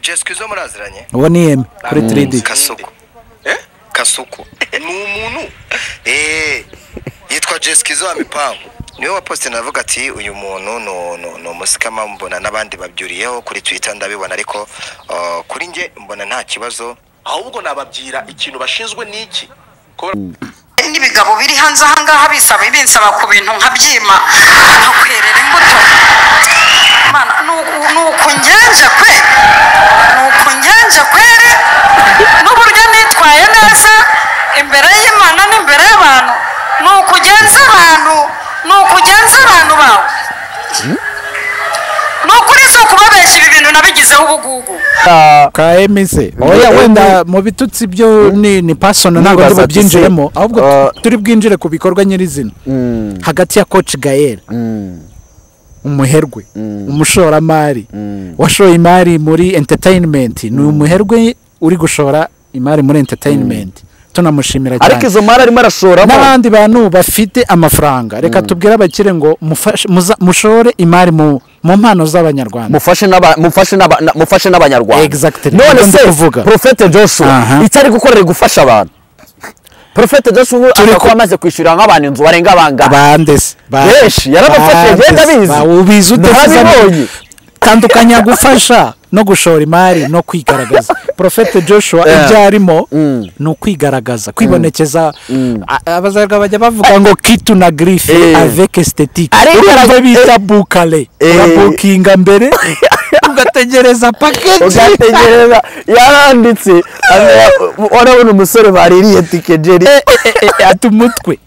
jesike zo muraziranye uwo ni yemi kuri Mm. 3D kasuku kasuku ni umuntu eee yitwa jesike zo mipangu niwe waposite navuga ati uyu muntu ni- ni- ni umusikama mbona n'abandi babyuriyeho kuri twita ndabibona ariko uh, kuri nge mbona nta kibazo ahubwo nababyira ikintu bashinzwe n'iki kuba n'ibigabo biri hanze ahangaha bisaba binsaba ku bintu nkabyima nkakwerera imbuto Mana, ni uku- ni ukungenje kwe ni ukungenje kwere n'uburyo nitwaye neza imbere y'imana n'imbere y'abantu ni ukugenza abantu ni ukugenza abantu bawe ni ukuri si ukubabeshya ibi bintu nabigizeho ubugugu ka yemi se Oya, wenda mu bitutsi byo ni ni personal ntabwo Ndibaza ndi ati se, bubyinjiremo ahubwo tu- ah, turi bwinjire ku bikorwa nyirizina hagati ya coach gael umuherwe umushoramari washoye imari muri entertainment ni umuherwe uri gushora imari muri entertainment tunamushimira ariko cyane izo mari arimo arashoramo n'abandi bantu bafite amafaranga reka tubwire abakire ngo mufashe- muza- mushore imari mu mu mpano z'abanyarwanda mufashe n'aba- mufashe n'aba- na- mufashe n'abanyarwanda Exactly. none Nibyo ndi se kuvuga. porofete joshua Aha. icyo ari gukora ari gufasha abantu porofete joshua ubu Turi akaba ku- amaze kwishyurira nk'abantu inzu barenga bangahe bandese Benshi, yarabafashe, ngenda abizi. ubizi Ntabibonye. udakiza tandukanya gufasha no gushora imari no kwigaragaza profete joshua Yeah. ibyo arimo Mm. ni ukwigaragaza kwibonekeza A- abazarwa bajya bavuga ngo kitu na grife Eh. avec esthétique Ariko urumva ara- bita bukale Eh. urabukinga mbere ugategereza pakeji ugategereza yaranditse urabona umusore baririye tike jeri ata umutwe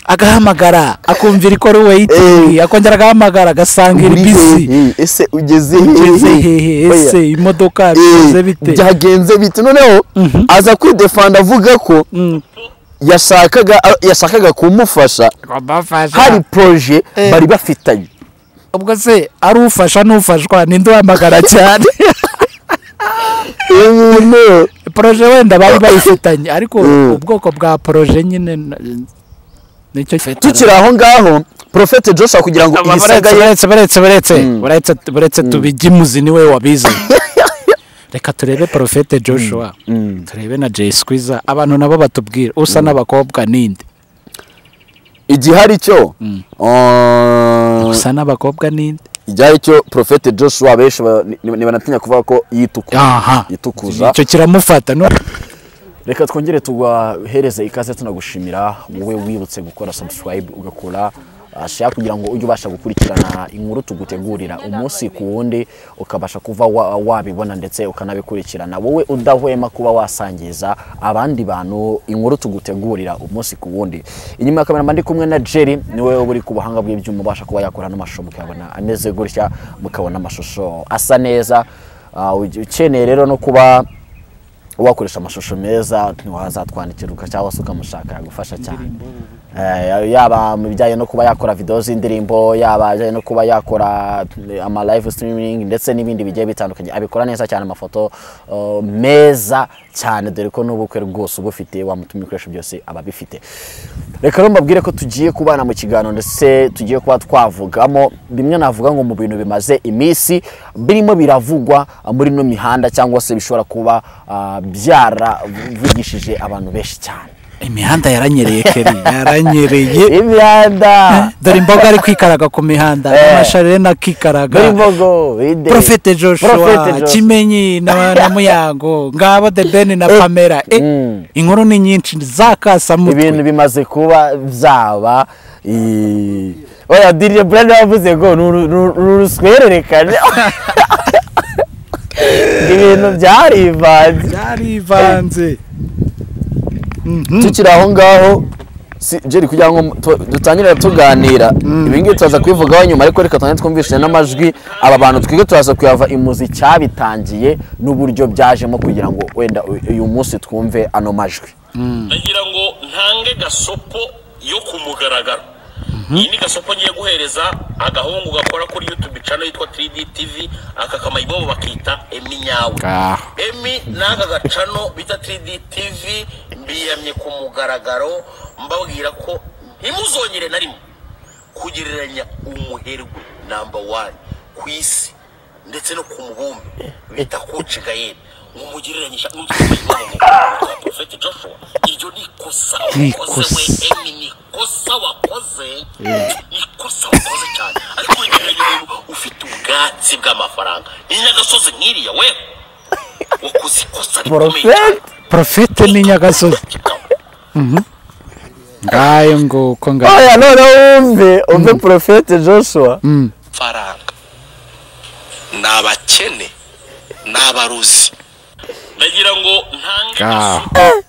agahamagara akumvira ikora weyiti Eh. akongera agahamagara agasangira Uri bisi hehe? ese ugeze ugeze hehe ese Oya. imodoka bimeze Eh, bite byagenze bite noneho aza kwidefanda avuga ko yashakaga yashakaga kumufasha hari poroje bari bafitanye ubwo se ari ufasha n'ufashwa ninde uhamagara cyane ibintu poroje wenda bari bayifitanye ariko Mm. ubwoko bwa poroje nyine n- nicyo tukiri aho ngaho porofete joshua kugira ngo ibisigaye buretse buretse buretse buretse buretse tubijye imuzi niwe wabizi reka turebe porofete joshua turebe na jay squeezer abantu nabo batubwira usa n'abakobwa ninde igihe ari cyo usa n'abakobwa ninde igihe ari cyo porofete joshua benshi ba- ni- ni- banatinya kuvuga ko yitukuza aha yitukuza icyo kiramufata no reka twongere tuguhereze ikaze tunagushimira wowe wibutse gukora subscribe ugakora uh, share kugira ngo ujye ubasha gukurikirana inkuru tugutegurira umunsi ku wundi ukabasha kuva wa- wabibona ndetse ukanabikurikirana wowe udahwema kuba wasangiza abandi bantu inkuru tugutegurira umunsi ku wundi inyuma ya kamera mba ndi kumwe na jerry niwe uba uri ku buhanga bw'ibyuma ubasha kuba yakora n'amashusho mukayabona ameze gutya mukabona amashusho asa neza Uh, ukeneye rero no kuba wakoresha amashusho meza ntiwazatwandikira uka- cyangwa se ukamushaka yagufasha cyane Eh, yaba mu bijyanye no kuba yakora videwo z'indirimbo yaba ajyanye no kuba yakora eh, ama live streaming ndetse n'ibindi bigiye bitandukanye abikora neza cyane amafoto eh, meza cyane dore ko n'ubukwe rwose uba ufite wamutumye ibikoresho byose aba abifite reka rero mbabwire ko tugiye kubana mu kiganiro ndetse tugiye kuba twavugamo bimwe navuga ngo mu bintu bimaze iminsi birimo biravugwa muri ino mihanda cyangwa se bishobora kuba ah, byaravugishije abantu benshi cyane imihanda yaranyereye keri yaranyereye imihanda dore imboga ari kwikaraga ku mihanda n'amasharena akikaraga muri mbogo ide Profete Joshua, Kimenyi na, na Muyango, ngabo The Ben na Pamela. Eh, inkuru ni nyinshi zakasa ibintu mutwe. bimaze kuba byaba i- oya dirije burende yavuze ngo ni uru- ru- ru- ruswererekane ibintu byarivanze Byarivanze. tukiri aho ngaho si jeri kugira ngo tu- dutangire tuganira ibi ngibi turaza kubivugaho nyuma ariko reka tugende twumvishije n'amajwi aba bantu twige turaza kuyava imuzi cyabitangiye n'uburyo byajemo kugira ngo wenda u- uyu munsi twumve ano majwi ndagira ngo ntange gasopo yo ku mugaragaro iyi ni gasopo ngiye guhereza agahungu gakora kuri youtube channel yitwa 3D TV aka kamayibobo bakita Emi nyawe Emi n'aka gacano bita 3D TV mbiyamye ku mugaragaro mbabwira ko ntimuzongere na rimwe kugereranya umuherwe namba wani ku isi ndetse no ku mubumbe bita koci gayeri nk'umugereranyisha n'umuprofeti joshua iryo ni ikosa Ni wakoze we ikosa. emi ni ikosa wakoze ni ikosa wakoze cyane ariko wegeranye umuntu ufite ubwatsi bw'amafaranga ni n'agasozi nk'iriya we wakoze ikosa rikomeye cyane porofeti porofete ni nyagasozi ngayo nguko ngayo oya noneho wumve umve porofeti joshua faranga ni abakene ni abaruzi ndagira ngo ntange ngaho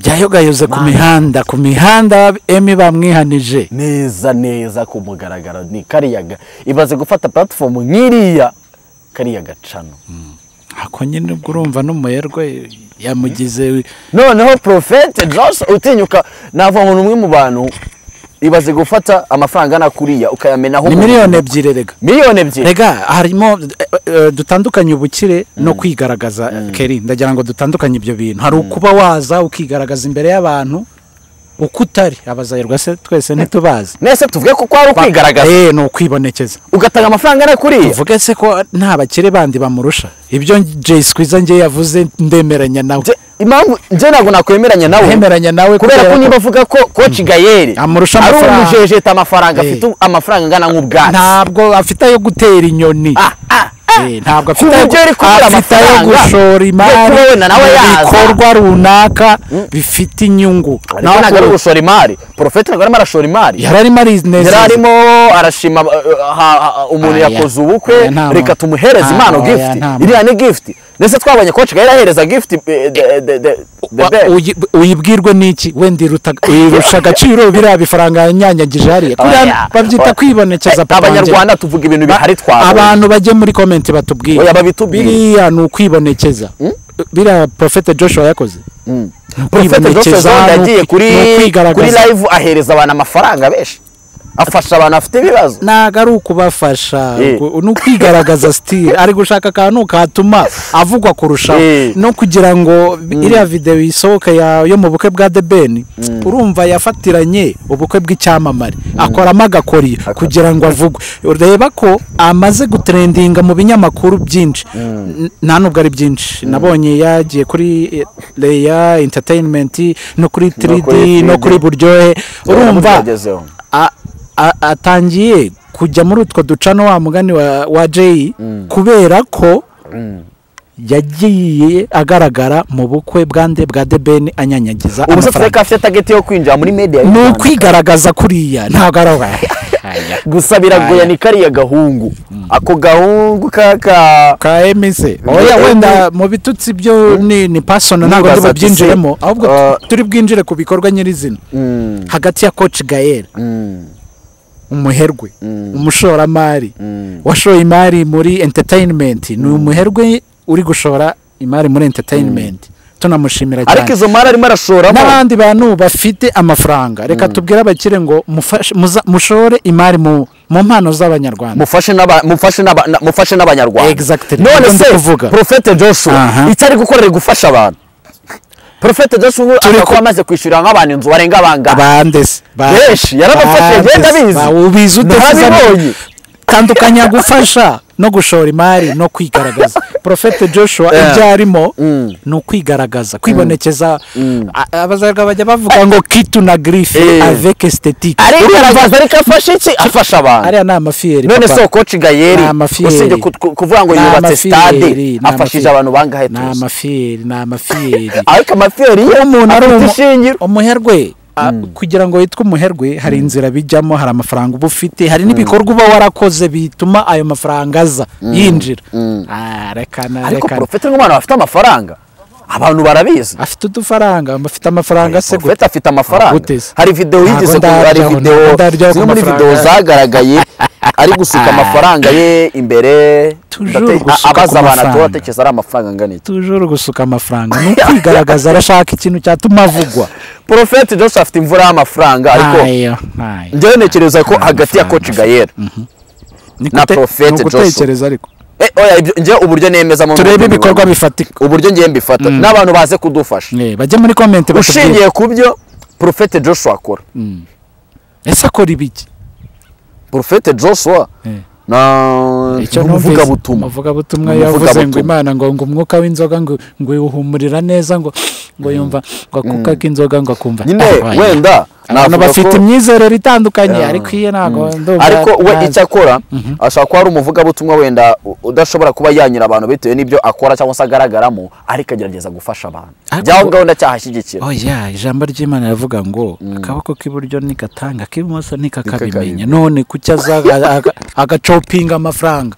byayogayoze ku mihanda ku mihanda emi bamwihanije neza neza ku mugaragaro ni kariya ga- imaze gufata puratifomu nk'iriya kariya gacano ako nyine ubwo urumva n'umuherwe yamugize noneho porofete joshua utinyuka navuga ngo ni umwe mu bantu ibaze gufata amafaranga angana kuriya ukayamenaho ni miliyoni ebyiri rega miliyoni ebyiri rega harimo eh, eh, dutandukanye ubukire no kwigaragaza keri ndagira ngo dutandukanye ibyo bintu hari ukuba waza ukigaragaza imbere y'abantu uko utari abazayirwa se twese ntitubazi mwese tuvuge ko kwari ukwigaragaza Eh, ni ukwibonekeza ugatanga amafaranga angana kuriya uvuge se ko nta bakire bandi bamurusha ibyo jay skwiza njye yavuze ndemeranya nawe Je- impamvu njye ntabwo nakwemeranya nawe ndemeranya nawe kubera ko niba avuga ko koci gayeri Amurusha ari amafaranga. umujejeta amafaranga Eh. afite amafaranga angana nk'ubwatsi ntabwo afite ayo gutera inyoni Ah, ah, ah. Eh, ntabwo Ku afite ayo- buryo ari kubura afite ayo amafaranga gushora yo imari kubona nawe mu yaza. bikorwa runaka bifite inyungu nawe ntabwo ari Ntabwo- gushora imari porofeti ntabwo arimo arashora imari yari arimo yari arinezeza arimo arashima uh, uh, ha- ha- umuntu Aya. yakoze ubukwe Aya, nta reka muntu. tumuhereze Nta impano muntu, aya, gifuti nta muntu. iriya ni gifuti ndetse twabonye koci gayeri ahereza gifuti eh, the- the- the- the Wa- best. uyi- uyibwirwe n'iki wenda iruta- irusha agaciro biriya bifaranga yanyanyagije hariya Oya. kuriya babyita kwibonekeza papa wanjye. abanyarwanda tuvuga ibintu bihari twabonye abantu bajye muri komenti batubwiye Oya, babitubwire. biriya ni ukwibonekeza biriya porofete joshua yakoze Ni Prophet Dr. ukwibonekeza, Zonda ni yagiye ukwi- ni kuri kuri ukwigaragaza live ahereza abantu amafaranga benshi afasha abantu bafite ibibazo ntabwo ari ukubafasha Eh. ku- ni ukwigaragaza sitire ari gushaka akantu katuma avugwa Eh. kurushaho no kugira ngo iriya videwo isohoke ya- yo mu bukwe bwa The Ben urumva yafatiranye ubukwe bw'icyamamare akoramo agakoriyo kugira ngo avugwe ureba ko amaze gutrendinga mu binyamakuru byinshi N- nta nubwo ari byinshi nabonye yagiye kuri leya entertainment no kuri 3D no kuri buryohe urumva Yagezeho. a- a- atangiye kujya muri utwo ducano wa mugani wa, wa jay kubera ko yagiye agaragara mu bukwe bwande bwa debeni anyanyagiza ubu se tureke ko amafaranga afite tageti yo kwinjira muri media y'u ni Rwanda. ukwigaragaza kuriya ntabwo ari aya gusa biragoye ni kariya gahungu ako gahungu kaka ka emise oya wenda mu bitutsi byo ni ni pasona ntabwo Nibaza ndi ati se, byinjiremo ahubwo ah, tu- turi bwinjire ku bikorwa nyirizina hagati ya koci gayeri umuherwe umushoramari washoye imari muri entertainment ni umuherwe uri gushora imari muri entertainment tunamushimira cyane ariko izo mari arimo arashoramo n'abandi bantu bafite amafaranga reka tubwire abakire ngo mufashe- muza- mushore imari mu mu mpano z'abanyarwanda mufashe n'aba- mufashe n'aba- na- mufashe n'abanyarwanda Exactly. none Nibyo ndi se kuvuga. porofete joshua Aha. icyo ari gukora ari gufasha abantu porofete joshua ubu Turi ashobora kuba ku- amaze kwishyurira nk'abantu inzu barenga bangahe bandese Benshi, yarabafashe, ngenda abizi. ubizi Narabibonye. uteze tandukanya gufasha no gushora imari no kwigaragaza porofete joshua ibyo arimo ni ukwigaragaza kwibonekeza A- abazarwa bajya bavuga ngo kitu na girife Eh. aveke sitetike arigaragaza ariko afashe iki afasha abantu ariya ni amafiyeri none papa. se koci gayeri Ni amafiyeri. usibye ku- ku- kuvuga ngo Ni yubatse amafiyeri, stade ni afashije amafiyeri. abantu bangahe ni tuzi amafiyeri ni amafiyeri ariko amafiyeri iyo ye umuntu ari afite umu- ishingiro umuherwe a- kugira ngo witwe umuherwe hari inzira bijyamo hari amafaranga uba ufite hari n'ibikorwa uba warakoze bituma ayo mafaranga aza yinjira Ah, rekana ariko rekana porofete nk'umwana bafite amafaranga abantu barabizi afite udufaranga afite amafaranga se gute? porofete afite amafaranga Gute se? hari videwo Ntabwo yigeze ku- ndaryaho, hari ntabwo videwo ndaryaho zimwe ku muri mafaranga. videwo zagaragaye ari gusuka amafaranga ye imbere Toujours ndate- gusuka abaza ku abantu mafaranga. atekereza ari amafaranga angana iki tujuru gusuka amafaranga ni ukwigaragaza arashaka ikintu cyatuma avugwa porofete jose afite imvura y'amafaranga ariko Ntayo, ntayo. njyewe ntekereza ko Nta hagati ya koci gayeri Ni na gute- Prophet ni ugutekereza ariko Eh, oya ibyo- njye uburyo nemeza mu turebe ibikorwa bifatika uburyo ngiye mbifata n'abantu baze kudufasha Eh, bajye muri komenti batubwire ushingiye ku byo porofete joshua akora ese akora ibiki porofete joshua Eh. na icyo numvise n'umuvugabutumwa umuvugabutumwa Ni yavuze ngo umuvugabutumwa. imana ngo ngo umwuka w'inzoga ngo ngo iwuhumurira neza ngo ngo yumva ngo akuka k'inzoga ngo akumva nyine arwaye. wenda abantu navuga bafite ko- imyizerere itandukanye Yeah. ariko iye ntabwo ndumva ariko we ntazi. icyo akora ashobora kuba ari umuvugabutumwa wenda u- udashobora kuba yanyura abantu bitewe n'ibyo akora cyangwa se agaragaramo ariko agerageza gusha abantu Ariko- byaho ngaho ndacyahashyigikira oya ijambo ry'imana ravuga ngo akaboko k'iburyo nikatanga ak'ibumoso nikakabimenya Nikakabimenya. none kuki azaga aga- agacopinga amafaranga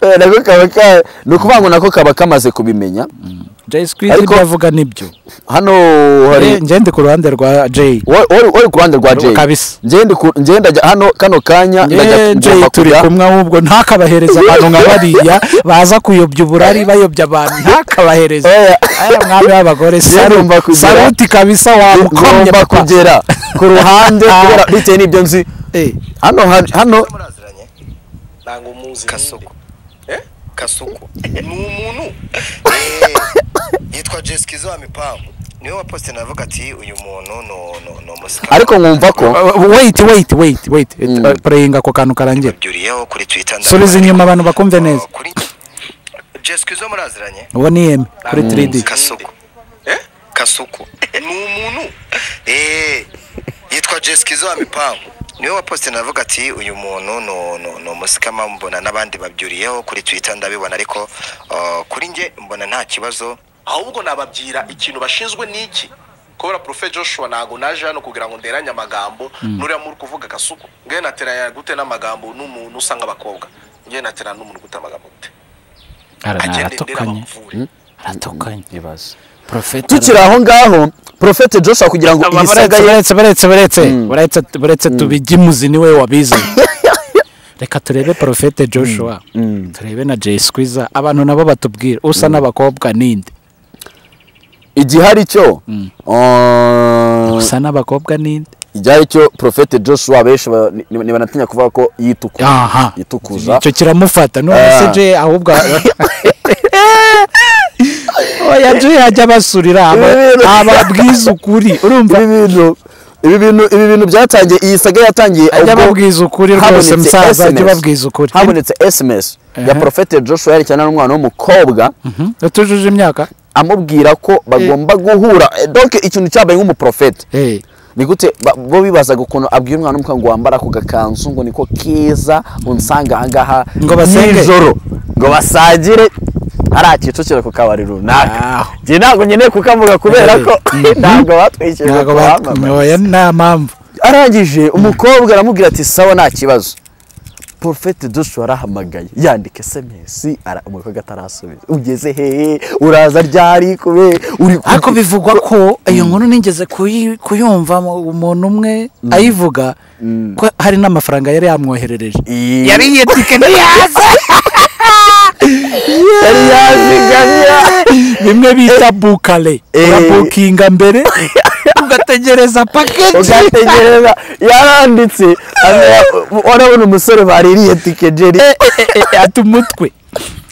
Eh, nako kaba ka- ni ukuvuga ngo nako kaba kamaze kubimenya jayi sikwizi Ariko- ibyo avuga nibyo hano Eh, hari njye ndi ku ruhande rwa jayi wo- wari wari ku ruhande rwa jay Kabisa. ngende ngenda hano kano kanya Yewe ndajya Jay ngomba turi kujya kumwe ahubwo ntakabahereza abantu nka bariya baza kuyobya uburari bayobya abantu ntakabahereza Oya. aya mwami w'abagore saru- ngomba kugira- saruti kabisa wamukomye ngomba papa kugera ku ruhande kubera bitewe n'ibyo nzi Eh, hano hari- hano muraziranye ntabwo muzi kasuku kasuku ni umuntu eh, yitwa jesikizo wa mipangu niwe waposite navuga ati uyu muntu no no no musika ariko nkumva ko uh, wait wait wait wait Eh, prayinga ako kantu karangira babyuriyeho kuri twita subiza inyuma abantu bakumve neza kuri jesikizo muraziranye uwo ni yeme kuri 3D kasuku kasuku ni umuntu eh, yitwa jesikizo wa mipangu niwe waposite navuga ati uyu muntu no no no musikama mbona n'abandi babyuriyeho kuri twitter ndabibona ariko uh, kuri njye mbona nta kibazo ahubwo nababyira ikintu bashinzwe n'iki kubera profe joshua ntago naje hano kugira ngo nderanye amagambo nuriya muri kuvuga kasuku ngewe nateranya gute n'amagambo n'umuntu usa nk'abakobwa ngewe nateranya n'umuntu gute amagambo gute agende ndera aratukanye bamuvure aratukanye profeta tukiri aho ngaho porofete joshua kugira ngo iyi saga ye buretse buretse buretse buretse buretse tubigimuzi niwe wabizi reka turebe porofete joshua turebe na jay squeezer abantu nabo batubwira usa n'abakobwa ninde igihari cyo uh, usa n'abakobwa ninde igihari cyo porofete joshua benshi ba- ni- ni- banatinya kuvuga ko yitukuza aha yitukuza icyo kiramufata none se Ah. jay ahubwo oya jay ajya abasurira aba- ababwiza ukuri urumva ibi bintu ibi bintu ibi bintu byatangiye iyi saga yatangiye ajya ubwo ababwiza ukuri rwose habonetse musaza ajya SMS. ababwiza ukuri habonetse sms ya Ehe. porofete joshua yerekerana n'umwana w'umukobwa Mhm. utujuje imyaka amubwira ko bagomba guhura Eh, donc ikintu cyabaye nk'umuprofete Eh. ni gute ba- bo bibazaga ukuntu abwira umwana w'umukobwa ngo wambara ako gakanzu ngo niko keza unsanga ahangaha Ngo basenge. nijoro ngo basangire ari kicukiro ku kabari runaka Aho. njye ntabwo nkeneye kukavuga kubera ko ntabwo batwishyurira ntabwo bamwoye nta mpamvu arangije umukobwa aramubwira ati sawa nta kibazo porofete dushu arahamagaye yandika esemesi umukobwa atarasubiza ugeze hehe uraza ryari kubera uri ku- ariko bivugwa ko iyo nkuru nigeze kuyi- kuyumva mu- umuntu umwe ayivuga ko hari n'amafaranga yari yamwoherereje Iyi- yari iyo tike ntiyaza yari yazigamye bimwe bita bukare Eh. urabukinga mbere ugategereza pakeji ugategereza yaranditse urabona umusore baririye tike jeri ata umutwe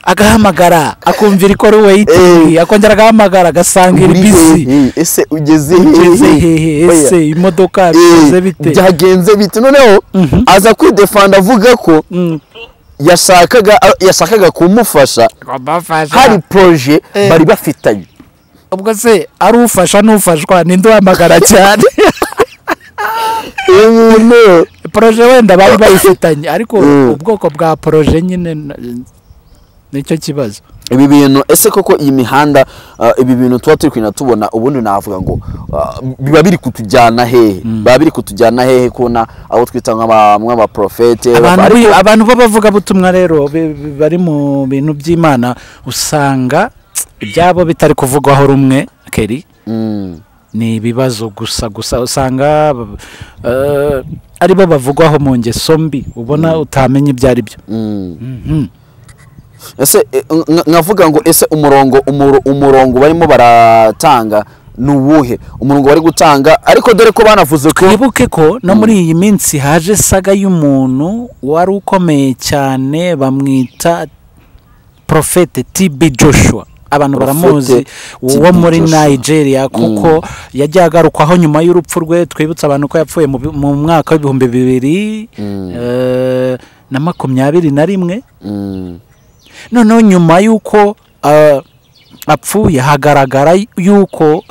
agahamagara akumvira ikora weyiti Eh. akongera agahamagara agasangira Uri ibisi hehe? ese ugeze ugeze hehe ese Oya. imodoka Eh, bigeze bite byagenze bite noneho aza kwidefanda avuga ko yashakaga yashakaga kumufasha Wamufasha. hari poroje Eh. bari bafitanye ubwo se ari ufasha n'ufashwa ninde uhamagara cyane uyu muntu poroje wenda bari bayifitanye ariko Mm. ubwoko bwa poroje nyine na- nicyo kibazo ibi bintu ese koko iyi mihanda ah, ibi bintu tuba turi kugenda tubona ubundi navuga ngo ah, biba biri kutujyana hehe biba biri kutujyana hehe kubona abo twita nk'aba- nk'abaprofete abantu ariko- bi- abantu b'abavugabutumwa rero be- be- bari mu bintu by'imana usanga ibyabo bitari kuvugwaho rumwe keri Mm. ni ibibazo gusa gusa usanga eh, aribo bavugwaho mu ngeso mbi ubona utamenya ibyo ari byo ese eh, nka- nkavuga ngo ese umurongo umuro- umurongo barimo baratanga ni uwuhe umurongo bari gutanga ariko dore ko banavuze ko twibuke ko no muri iyi minsi haje saga y'umuntu wari ukomeye cyane bamwita porofete tibi joshua abantu Prophet baramuzi wo TB muri Joshua. nigeria kuko yajya agarukwaho nyuma y'urupfu rwe twibutsa abantu ko yapfuye mu bi- mu mwaka w'ibihumbi bibiri eh, na makumyabiri na rimwe noneho nyuma y'uko ah, apfuye hagaragara yuko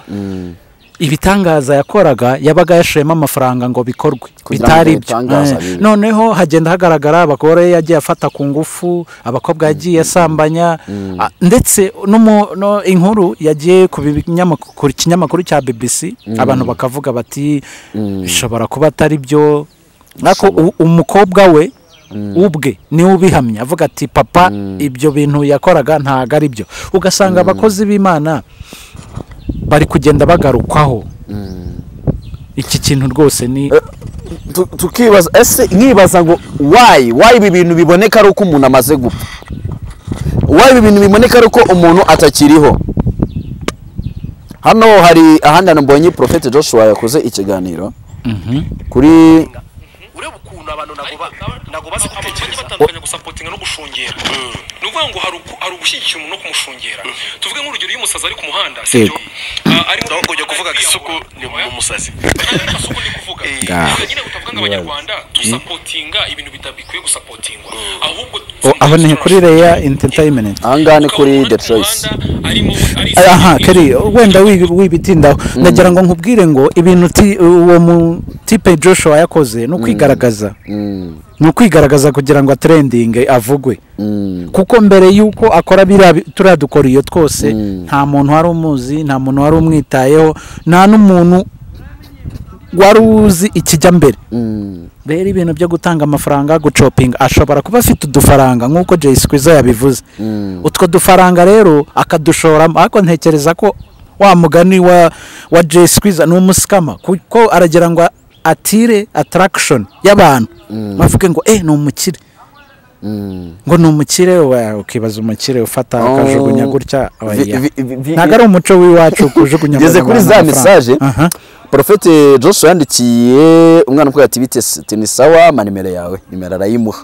ibitangaza yakoraga yabaga yashoyemo amafaranga ngo bikorwe Kugira ngo bitari byo ibitangaza Eh, bibe. noneho hagenda hagaragara abagore yagiye afata ku ngufu abakobwa yagiye asambanya ah, ndetse n'umu- no- inkuru yagiye ku binyamakuru- kinyamakuru cya bbc abantu bakavuga bati bishobora kuba atari byo ariko u- umukobwa we ubwe niwe ubihamya avuga ati papa ibyo bintu yakoraga ntabwo ari byo ugasanga abakozi b'imana bari kugenda bagarukwaho iki kintu rwose ni Tu- tukibaza ese nkibaza ngo wayi wayi ibi bintu biboneka ari uko umuntu amaze gupfa wayi ibi bintu biboneka ari uko umuntu atakiriho hano hari ahandi hantu mbonye profete joshua yakoze ikiganiro kuri ureba ukuntu abantu ntabwo ba- ntabwo bazi bagiye gutekereza batandukanye gusapotinga no gushungera ni ukuvuga ngo hari uku- hari ugushyigikira umuntu no kumushungera tuvuge nk'urugero iyo umusazi ari ku muhanda sibyo Ah, arimo ahubwo ujya kuvuga ngo isuku ni mu musazi kasuku ndi kuvuga Ubwo nyine utavuga ngo abanyarwanda dusapotinga ibintu bitabikwiye gusapotingwa ahubwo O- aho ni kuri reya entertainment aha ngaha ni kuri detroit aha kari wenda wibi- wibitindaho ndagira ngo nkubwire ngo ibintu ti- uwo mu tipe joshua yakoze ni ukwigaragaza ni ukwigaragaza kugira ngo atrendinge avugwe kuko mbere y'uko akora biriya bi- turiya dukoriyo twose nta muntu wari umuzi nta muntu wari umwitayeho nta n'umuntu wari uzi ikijya mbere rero ibintu byo gutanga amafaranga gucopinga ashobora kuba afite udufaranga nk'uko jay squiza yabivuze utwo dufaranga rero akadushoramo ariko ntekereza ko wa mugani wa wa jay squiza ni umusikama kuko aragira ngo atire attraction y'abantu bavuge ngo eh ni umukire ngo ni umukire wa- ukibaza umukire ufata Oh. akajugunya gutya Vi- oya. vi- vi- vi- ntabwo ari umuco w'iwacu kujugunya ngeze amafaranga kuri za amafaranga. mesaje Aha. profete joshua yandikiye umwana umukobwa ati bitese teni sawa ama nimero yawe nimero arayimuha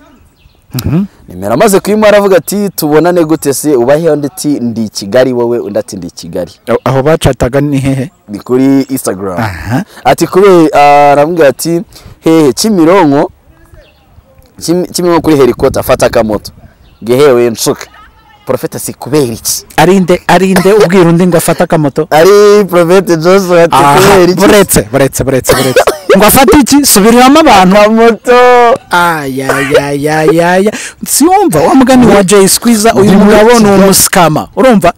nimero amaze kuyimuha aravuga ati tubonane gute se ubahe undi ati ndi i kigali wowe undi ati ndi i kigali aho bacataga ni hehe ni kuri instagram Aha. ati kubera aramubwira ati hehe kimironko Kimi- kimironko kuri helikota fata akamoto gehewe nshuka profete si kubera iki arinde arinde ubwira undi ngo afate akamoto ari profete joshua ati aha kubera iki buretse buretse buretse buretse ngo afate iki subiriramo abantu akamoto ayayayayaya siwumva wa mugani wa jay squiza uyu mugabo ni umusikama urumva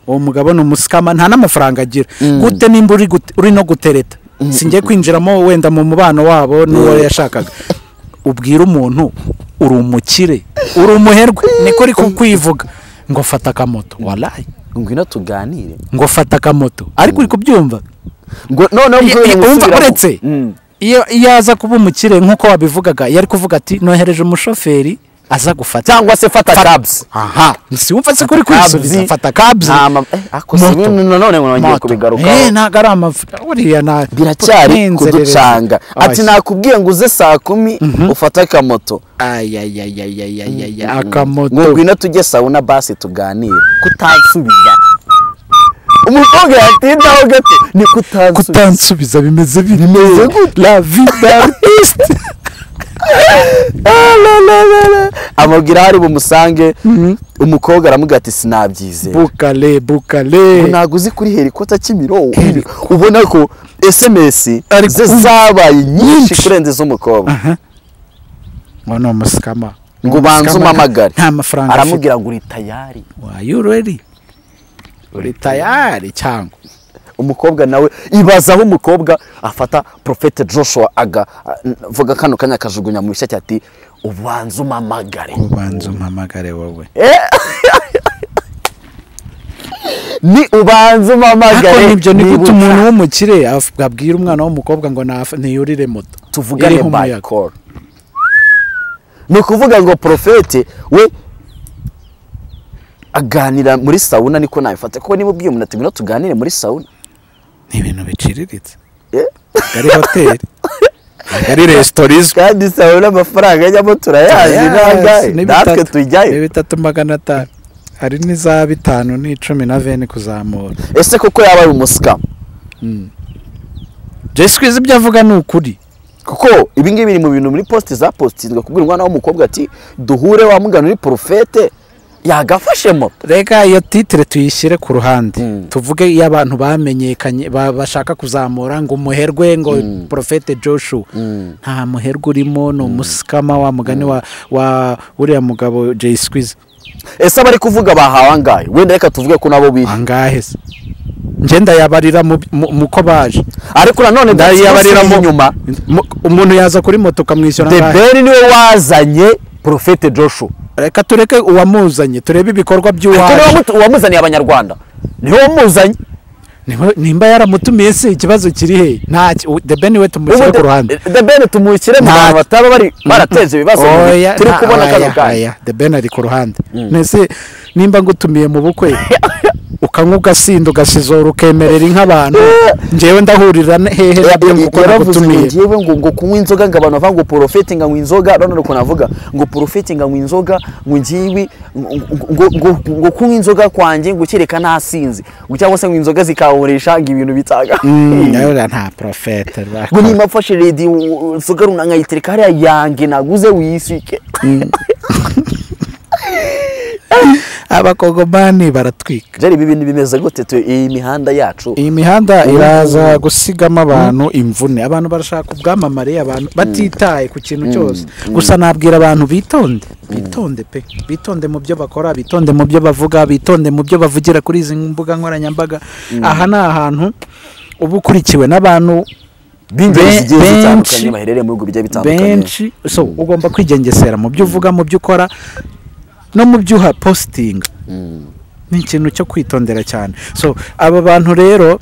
uwo mugabo ni umusikama nta n'amafaranga agira gute nimba uri gute- uri no gutereta singiye kwinjiramo wenda mu mubano wabo n'uwo yashakaga ubwira umuntu uri umukire uri umuherwe niko uri kukwivuga ngo fata akamoto warayi ngwino tuganire ngo fata akamoto ariko uri kubyumva ngo noneho Ye- ye- wumva musubiramo. uretse Mm. iyo iyo aza kuba umukire nk'uko wabivugaga yari kuvuga ati nohereje umushoferi aza gufata cyangwa se fata cabs aha siwumva se kuri kwisubiza Cabs. fata kabzi Nta ma- eh, ako si Moto. ibintu nanone ngo nongeye Moto. kubigarukaho. Eh, ntabwo ari amavuta buriya nta biracyari n'inzererezi. kuducanga ati Oya. nakubwiye ngo uze saa kumi ufate akamoto Ayayayayayayaya, ngo akamoto ngwino tujye sawuna basi tuganire kutansubiza umukobwa yatindaho gato ni kutansubiza kutansubiza bimeze bimeze gute? la vida artiste Ah, la, la, la, la. amubwira aho ari bumusange umukobwa aramubwira ati sinabyizeye bukale bukale ntabwo uzi kuri helikota kimironko ubona ko esemesi Ari ze ku- zabaye nyinshi nyinshi. kurenza iz'umukobwa ngo ni umusikama ngo ubanze Umusikama umamagare nta mafaranga afite aramubwira ngo uri tayari wayo ureri uri tayari cyangwa umukobwa nawe ibaza aho umukobwa afata profete joshua agavuga kano kanya akajugunya mu ishati ati ubanze umamagare ubanza umpamagare wowe ni ubanze ariko umamagare nibyo ni niba gute umuntu ushaka. w'umukire af- abwira umwana w'umukobwa ngo nafa- ntiyurire moto tuvugane iriho by umuyaga. call ni ukuvuga ngo profete we aganira muri sawuna niko nabifata kuko niba ubwiye umuntu ati ngwino tuganire muri sawuna ni ibintu biciriritse Eh? ntabwo ari hoteli ntabwo ari resitora izwi kandi sawuna amafaranga ajyamo turayazi nangahe Ni natwe bitatu- ni tujyayo bitatu magana atanu hari n'iza bitanu n'icumi na veni kuzamura ese koko yaba ari umusikamu jay squeeze ibyo avuga ni ukuri kuko ibi ngibi biri mu bintu muri posite za positizwa kubwira umwana w'umukobwa ati duhure wa mugana uri porofete yagafashemo reka iyo titire tuyishyire ku ruhande tuvuge iyo abantu bamenyekanye ba- bashaka kuzamura ngo umuherwe ngo porofete joshua nta muherwe urimo ni umusikama wa mugani wa wa uriya mugabo jay squeeze ese abari kuvuga bahawe angahe wenda reka tuvuge ko nabo bihe angahe se ngenda yabarira mu mu- mu ko baje ariko nanone yabarira ndayiyabariramo inyuma mu- umuntu yaza kuri moto ukamwishyura angahe deberi niwe wazanye porofete joshua reka tureke uwamuzanye turebe ibikorwa kuko niwe by'uwaje wamutu- uwamuzaniye abanyarwanda niwe wamuzanye Niba- nimba yaramutumiye se ikibazo kiri he ntacyo the ben we tumushyire ku ruhande deberi tumushyire mu Nta- bantu bataba bari barateza ibibazo mu bihe oya turi nta- kubona oya, kano kanya oya, the ben ari ku ruhande mbese nimba ngutumiye mu bukwe ukanywa ugasinda ugasizora ukemerera inka ngewe ndahurira ne- hehe na byo kuko yaravuze ngo nagutumiye ngewe ngo ngo kunywa inzoga ngo abantu bavuga ngo porofete ngo anywa inzoga none ukuntu avuga ngo porofete ngo anywa inzoga ngo ngiwe ngo- ngo- ngo- ngo kunywa inzoga kwanjye ngo kereka nasinze ngo cyangwa se ngo inzoga zikaburisha ngo ibintu bitaga Mm, urabona nta porofete rwa- ngo nimba mfashe redi inzoga runaka nkayitereka hariya yange naguze wiyisike abakongomani baratwika jari ibi bintu bimeze gute tu- iyi mihanda yacu iyi mihanda iraza gusigamo abantu imvune abantu barashaka ubwamamare abantu batitaye ku kintu cyose gusa nabwira abantu bitonde bitonde pe bitonde mu byo bakora bitonde mu byo bavuga bitonde mu byo bavugira kuri izi mbuga nkoranyambaga aha ni ahantu uba ukurikiwe n'abantu b'ingeri be- zigiye zitandukanye benshi- baherereye mu bihugu bigiye bitandukanye benshi so ugomba kwigengesera mu byo uvuga mu byo ukora no mu byo uha positinga ni ikintu cyo kwitondera cyane so aba bantu rero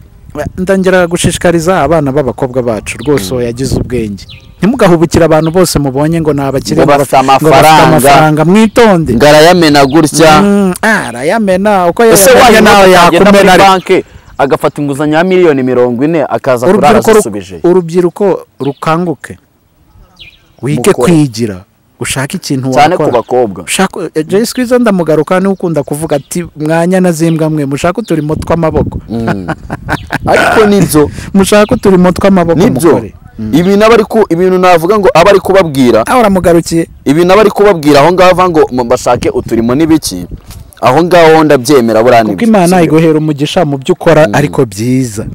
ndangira gushishikariza abana b'abakobwa bacu rwose yagize ubwenge ntimugahubukire abantu bose mubonye ngo ni abakire Ngo bafite ngo bafite amafaranga. amafaranga mwitonde ngarayamena gutya Mm, ah, arayamena uko ese yabonye wajya nawe nawe yagenda muri yakumena ariko banki agafata inguzanyo ya miliyoni mirongo ine akaza kurara urubyiruko ru- azisubije urubyiruko rukanguke wige Mukore. kwigira ushake ikintu cyane ku wakora bakobwa ushaka jay squeeze ndamugaruka niwe ukunda kuvuga ati mwanya na zimbwa mwe mushaka uturimo tw'amaboko ariko nibyo mushaka uturimo tw'amaboko nibyo mukore ibi n'abari ku ibintu navuga ngo aba ari kubabwira aho uramugarukiye ibi n'abari kubabwira aho ngaho avuga ngo mu- bashake uturimo n'ibiki aho ngaho ndabyemera buriya ni kuko ibyo. imana iguhera umugisha mu byo ukora ariko byiza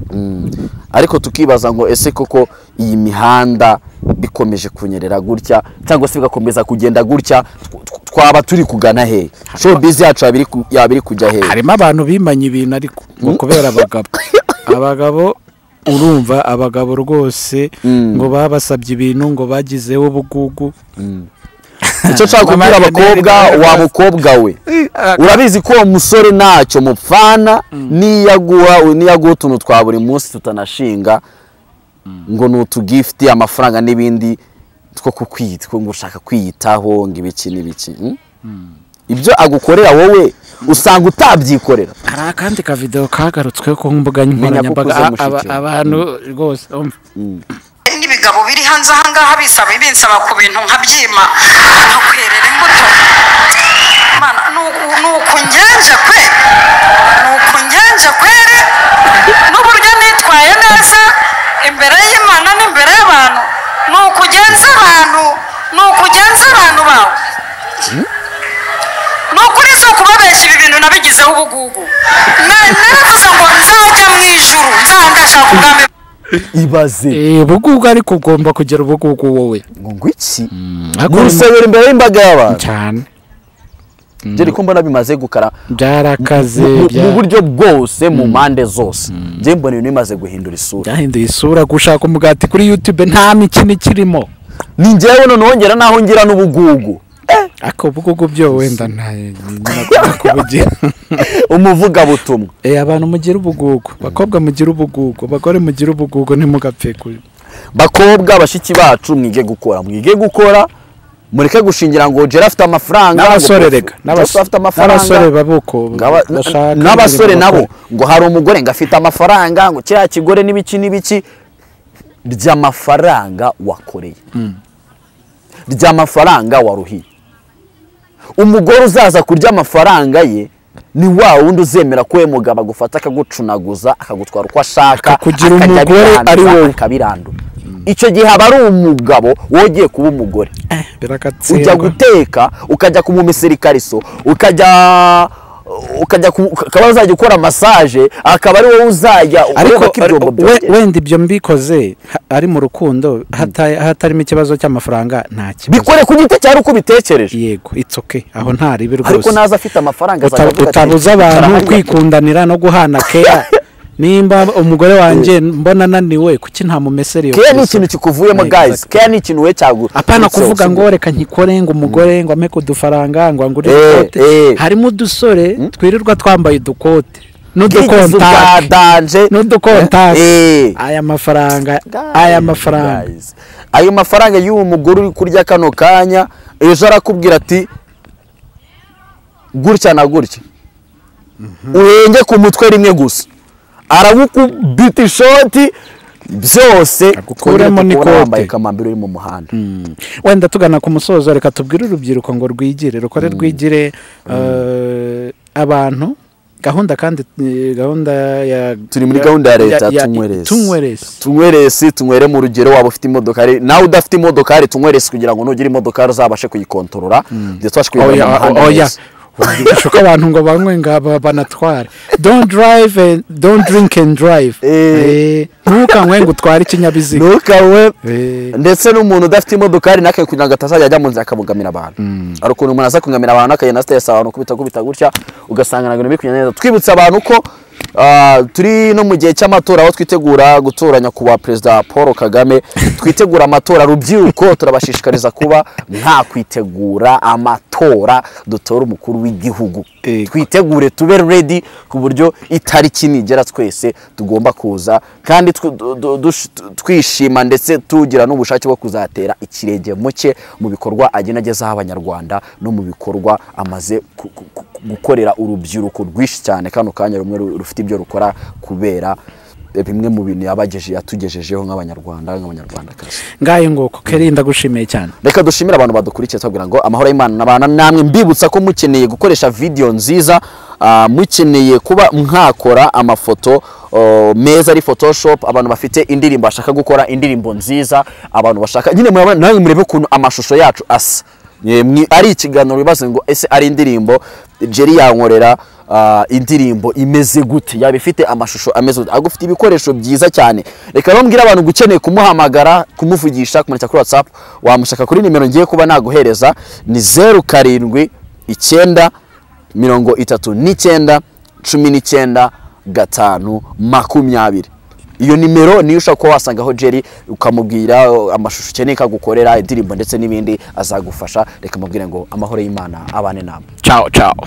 ariko tukibaza ngo ese koko iyi mihanda bikomeje kunyerera gutya cyangwa se bigakomeza kugenda gutya tw- tw- twaba turi kugana hehe showbiz yacu yaba iri ku- yaba iri kujya hehe harimo abantu bimanye ibintu ariko ngo kubera abagabo abagabo urumva abagabo rwose ngo babasabye ibintu ngo bagizeho ubugugu icyo nshaka kubwira abakobwa wa mukobwa we urabizi ko uwo musore ntacyo mupfana niyo aguha niyo aguha utuntu twa buri munsi tutanashinga ngo ni utugifiti amafaranga n'ibindi two kukwita ngo ushaka kwiyitaho ngo ibiki n'ibiki Mm? ibyo agukorera wowe usanga utabyikorera hari akandi kavidewo kagarutsweho ku mbuga nkoranyambaga ukuze A- aba- mushiki. abantu rwose umva n'ibigabo biri hanze ahangaha bisaba binsaba ku bintu nkabyima nkakwerera imbuto Mana, ni uku- ni ukungenja kwe ni ukungenja kwere n'uburyo nitwaye neza imbere y'imana n'imbere y'abantu ni ukugenza abantu ni ukugenza abantu bawe ni ukuri si ukubabeshya ibi bintu nabigizeho ubugugu Na- naravuze ngo nzajya mu ijuru nzaba ndashaka ubwami ibaze Eh, ubugugu ariko ugomba kugira ubugugu wowe ngo ngwiki Gusa- gusabira imbere y'imbaga y'abantu cyane jeri ko mbona bimaze gukara byarakaze mu bya- mu buryo bwose mu mpande zose njye mbona ibintu bimaze guhindura isura byahinduye isura gushaka umugati kuri youtube nta mikino ikirimo ni njyewe noneho ngera n'aho ngira n'ubugugu ariko ubugugu byo wenda nta nyina kubugira umuvugabutumwa Eh, abantu mugira ubugugu bakobwa mugira ubugugu abagore mugira ubugugu ntimugapfe kuri bakobwa bashiki bacu mwige gukora mwige gukora mureke gushingira ngo jera afite amafaranga n'abasore ngo- reka Jera afite amafaranga n'abasore babuko ngo aba- bashaka n'abasore imirimo nabo bakora. ngo hari umugore ngo afite amafaranga ngo kiriya kigore n'ibiki n'ibiki ry'amafaranga wakoreye ry'amafaranga waruhiye umugore uzaza kurya amafaranga ye ni wa wundi uzemera ko we mugabo agufata akagucunaguza akagutwara uko ashaka Akakugira akajya umugore abiranduza, ari wowe. akabirandura icyo gihe aba ari umugabo wongeye kuba umugore ujya biragatsindwa guteka ukajya kumumesera ikariso ukajya ukajya ku- akaba uzajya ukora masaje akaba ari wowe uzajya ureba ariko ko ibyombo we- byongera wenda ibyo mbikoze ha- ari mu rukundo hata- hatarimo ikibazo cy'amafaranga nta kibazo bikore ku giti cyari uko ubitekereje yego itsoke aho ntaribi ariko rwose naza afite amafaranga Uta- azajya avuga ati, utabuza abantu "Karahanyura." kwikundanira no guhana keya nimba umugore wanjye mbona ananiwe kuki ntamumesera iyo keya ni kariso? ikintu kikuvuyemo Eh, guys exactly. keya ni ikintu we cyagu apana so- kuvuga so- ngo reka nkikore ngo umugore ngo ampe kudufaranga ngo angure Eh, ikote eh. harimo udusore twirirwa twambaye udukote Bwigeze ubwa n'udukontaki danje n'udukontaki Eh. aya mafaranga Guys, aya mafaranga guys. ayo mafaranga y'uwo mugore uri kurya kano kanya ejo arakubwira ati gutya na gutya uhenge ku mutwe rimwe gusa arabukubita ishoti byose Agukuremo twongere n'ikote. tukubona wambaye kamambiri uri mu muhanda wenda tugana ku musozo reka tubwire urubyiruko ngo rwigire rukore rwigire eh, abantu gahunda kandi eh, gahunda ya turi muri gahunda ya leta tunyweresi tunyweresi tunyweresi tunywere mu rugero waba ufite imodokari nawe udafite imodokari tunyweresi kugira ngo nugire imodokari uzabashe kuyikontorora ndetse ubashe kuyibona oya mu muhanda oya neza. uko abantu ngo banywe ngo aba- banatware don't drive and don't drink and drive Eh. Eh, ntukanywe ngo utware ikinyabiziga ntukawe Eh. ndetse n'umuntu udafite imodokari nake kugira ngo atazajya ajya mu nzira akabugamira abantu hari ukuntu umuntu aza kungamira abantu akagenda asitesa abantu kubita kubita gutya ugasanga ntabwo biri kugenda neza twibutsa abantu ko ah, turi no mu gihe cy'amatora aho twitegura gutoranya kuba perezida paul kagame twitegura amatora rubyiruko turabashishikariza kuba mwakwitegura amatora dutora umukuru w'igihugu Yego. twitegure tube ready ku buryo itariki nigera twese tugomba kuza kandi tw- du- du- dush- twishima ndetse tugira n'ubushake bwo kuzatera ikirenge mu cye mu bikorwa agenda agezaho abanyarwanda no mu bikorwa amaze ku- ku- ku- gukorera urubyiruko rwinshi cyane kano kanya rumwe ru- rufite ibyo rukora kubera bimwe mu bintu yabageje yatugejejeho nk'abanyarwanda nk'abanyarwandakazi ngaye nguko kerinda gushimiye cyane reka dushimire abantu badukurikiye tubabwira ngo amahoro y'imana n'abana namwe mbibutsa ko mukeneye gukoresha video nziza ah, mukeneye kuba mwakora amafoto oh, meza ari photoshop abantu bafite indirimbo bashaka gukora indirimbo nziza abantu bashaka nyine muraba- namwe murebe ukuntu amashusho yacu asa Mwe- mwe- ari ikiganiro bibaze ngo ese ari indirimbo jeri yankorera ah, indirimbo imeze gute yaba ifite amashusho ameze gute agufite ibikoresho byiza cyane reka rero mbwire abantu ukeneye kumuhamagara kumuvugisha kumurika kuri whatsapp wamushaka kuri nimero ngiye kuba naguhereza ni zeru karindwi icyenda mirongo itatu n'icyenda cumi n'icyenda gatanu makumyabiri iyo nimero niyo ushobora kuba wasangaho jeri ukamubwira uh, amashusho ukeneye ko agukorera indirimbo ndetse n'ibindi azagufasha reka mubwire ngo amahoro y'imana abane namwe ciao ciao